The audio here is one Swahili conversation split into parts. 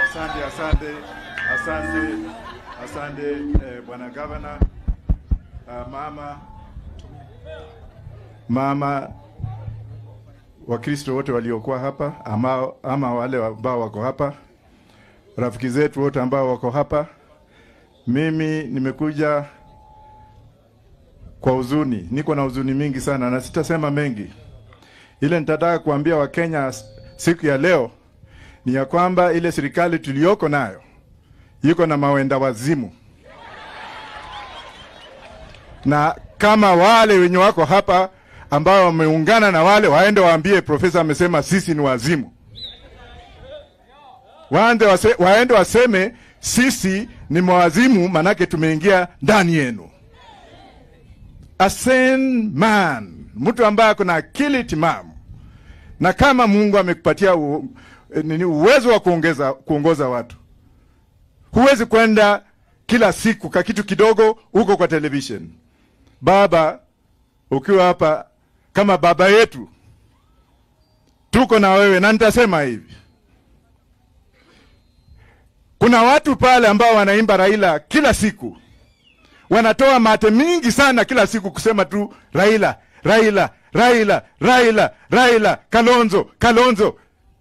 Asante, asante, asante, asante eh, bwana gavana. Uh, mama mama Wakristo wote waliokuwa hapa ama, ama wale ambao wako hapa, rafiki zetu wote ambao wako hapa, mimi nimekuja kwa huzuni, niko na huzuni mingi sana na sitasema mengi. Ile nitataka kuambia Wakenya siku ya leo ni ya kwamba ile serikali tuliyoko nayo iko na mawenda wazimu, na kama wale wenye wako hapa ambao wameungana na wale waende waambie profesa amesema sisi ni wazimu, waende wase, waende waseme sisi ni mwazimu, manake tumeingia ndani yenu. A sane man, mtu ambaye ako na akili timamu, na kama Mungu amekupatia u, nini uwezo wa kuongeza kuongoza watu, huwezi kwenda kila siku ka kitu kidogo huko kwa television. Baba, ukiwa hapa kama baba yetu, tuko na wewe, na nitasema hivi, kuna watu pale ambao wanaimba Raila kila siku, wanatoa mate mingi sana kila siku kusema tu Raila, Raila, Raila, Raila, Raila, Kalonzo, Kalonzo.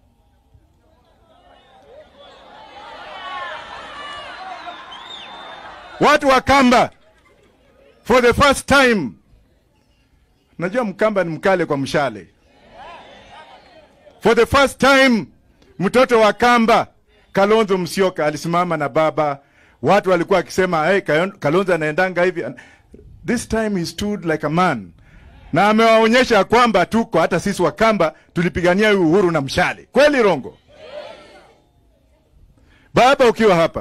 Watu wa Kamba for the first time, najua Mkamba ni mkale kwa mshale. For the first time mtoto wa Kamba Kalonzo Musyoka alisimama na baba, watu walikuwa wakisema hey, Kalonzo anaendanga hivi. This time he stood like a man, na amewaonyesha kwamba tuko hata sisi wa Kamba tulipigania uhuru na mshale. Kweli rongo? Baba, ukiwa hapa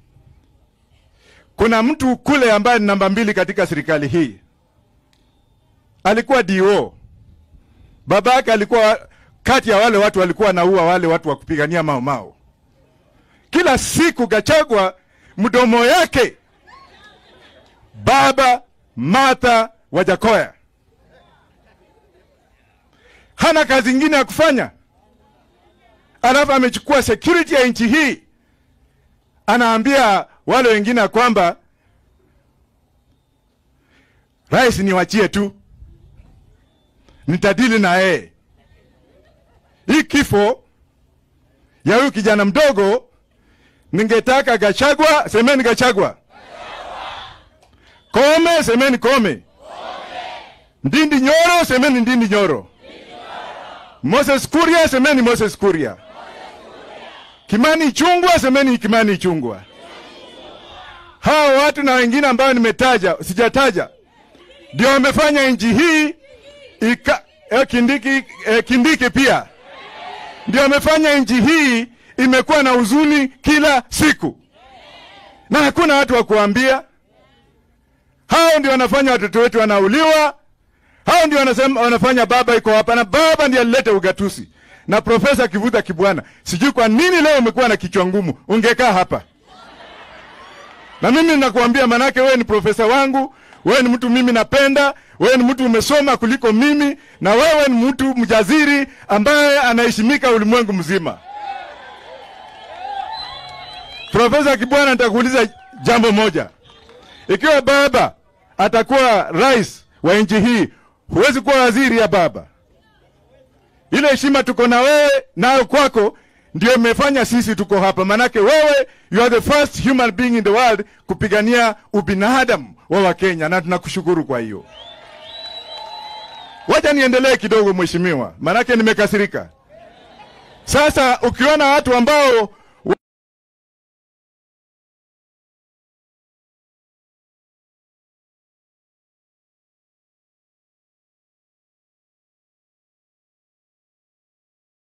kuna mtu kule ambaye ni namba mbili katika serikali hii, alikuwa DO. Baba yake alikuwa kati ya wale watu walikuwa naua wale watu wa kupigania Mau Mau. Kila siku Gachagua mdomo yake baba Martha Wajakoya hana kazi ingine ya kufanya, alafu amechukua security ya nchi hii, anaambia wale wengine ya kwamba rais niwachie tu, nitadili na yeye. Hii kifo ya huyu kijana mdogo, ningetaka Gachagua, semeni Gachagua, Kome, semeni Kome, Ndindi Nyoro, semeni Ndindi Nyoro, Moses Kuria, semeni Moses Kuria, Kimani Chungwa, semeni Kimani Chungwa. Hawa watu na wengine ambao nimetaja sijataja, ndio wamefanya nchi hii ika, eh, Kindiki, eh, Kindiki pia ndio wamefanya nchi hii imekuwa na huzuni kila siku, na hakuna watu wa kuambia. Hao ndio wanafanya watoto wetu wanauliwa, hao ndio wanasema wanafanya baba iko hapa, na baba ndiye alileta ugatusi. Na Profesa Kivuta Kibwana, sijui kwa nini leo umekuwa na kichwa ngumu, ungekaa hapa na mimi ninakuambia, manake wewe ni profesa wangu, wewe ni mtu mimi napenda, wewe ni mtu umesoma kuliko mimi, na wewe ni mtu mjaziri ambaye anaheshimika ulimwengu mzima. Profesa Kibwana, nitakuuliza jambo moja. Ikiwa baba atakuwa rais wa nchi hii, huwezi kuwa waziri ya baba. Ile heshima tuko na wewe nayo kwako ndio imefanya sisi tuko hapa, manake wewe you are the first human being in the world kupigania ubinadamu wa Wakenya, na tunakushukuru kwa hiyo. Wacha niendelee kidogo mheshimiwa, manake nimekasirika. Sasa ukiona watu ambao